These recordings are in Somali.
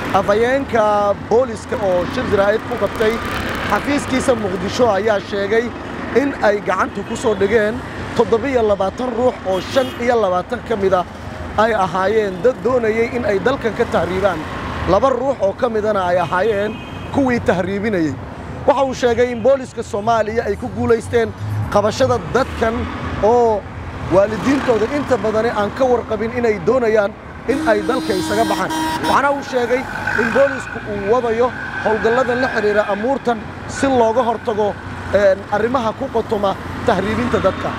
afhayeenka booliska oo shir jaraa'id ku qabtay xafiiskiisa muqdisho ayaa sheegay in ay gacanta ku soo dhigeen toddobiyo labaatan ruux oo shan iyo labaatan ka mida ay ahaayeen dad doonayey in ay dalkan ka tahriibaan laba ruux oo ka midana ay ahaayeen kuwii tahriibinayey waxa uu sheegay in booliska soomaaliya ay ku guulaysteen qabashada dadkan oo waalidiintooda inta badani aan ka warqabin inay doonayaan in ay dalka isaga baxaan waxaana uu sheegay in boolisku uu wadayo howlgalladan la xidhiira amuurtan si looga hortago arrimaha ku qotoma tahriibinta dadka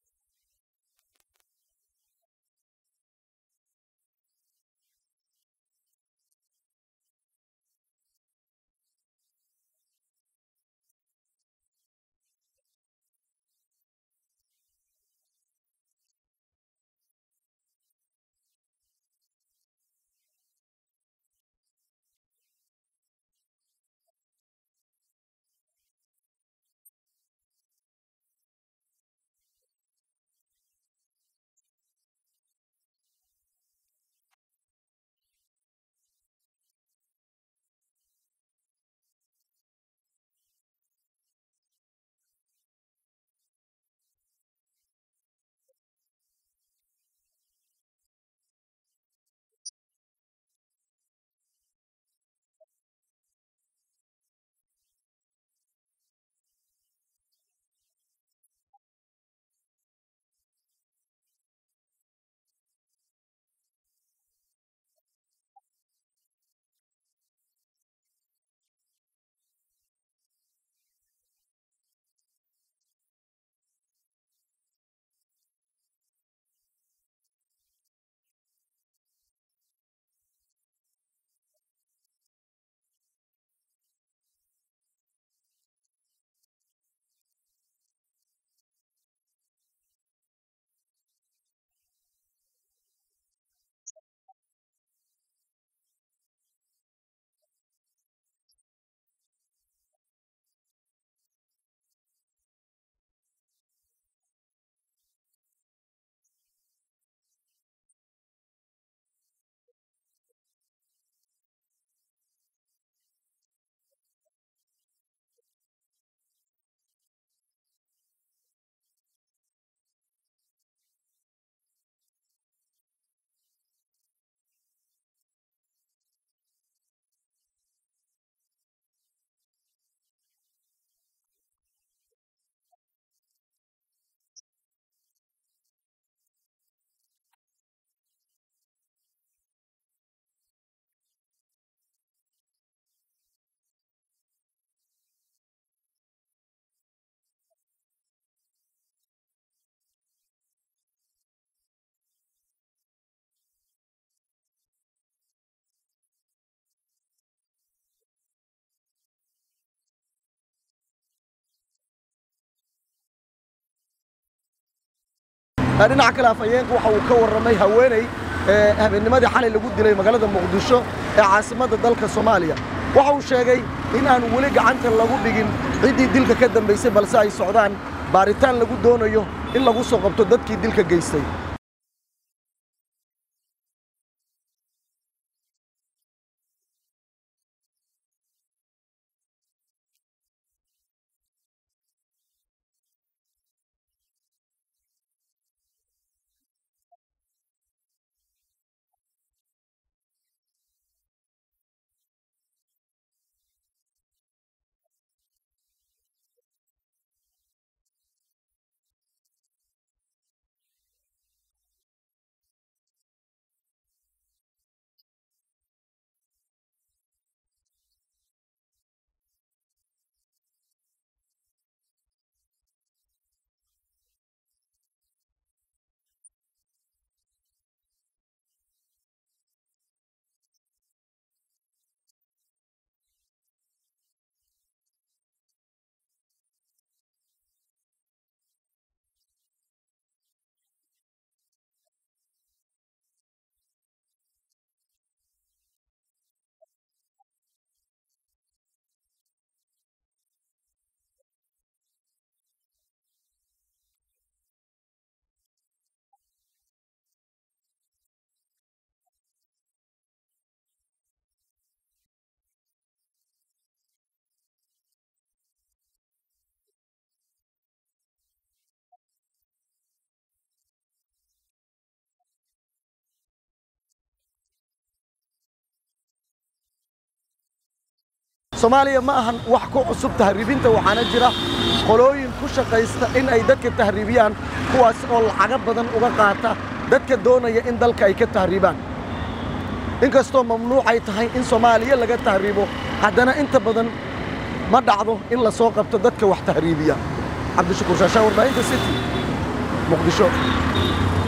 dhinaca kale afhayeenka waxa uu ka warramay haweeney habeennimadii xalay lagu dilay magaalada muqdisho ee caasimadda dalka soomaaliya waxa uu sheegay in aan weli gacanta lagu dhigin ciddii dilka ka dambaysay balse ay socdaan baaritaan lagu doonayo in lagu soo qabto dadkii dilka geystay soomaaliya ma ahan wax ku cusub tahriibinta waxaana jira qolooyin ku shaqaysta in ay dadka tahriibiyaan kuwaas oo lacago badan uga qaata dadka doonaya in dalka ay ka tahriibaan inkastoo mamnuucay tahay in soomaaliya laga tahriibo haddana inta badan ma dhacdo in la soo qabto dadka wax tahriibiya cabdishakuur shaashaa warbaahinta city muqdisho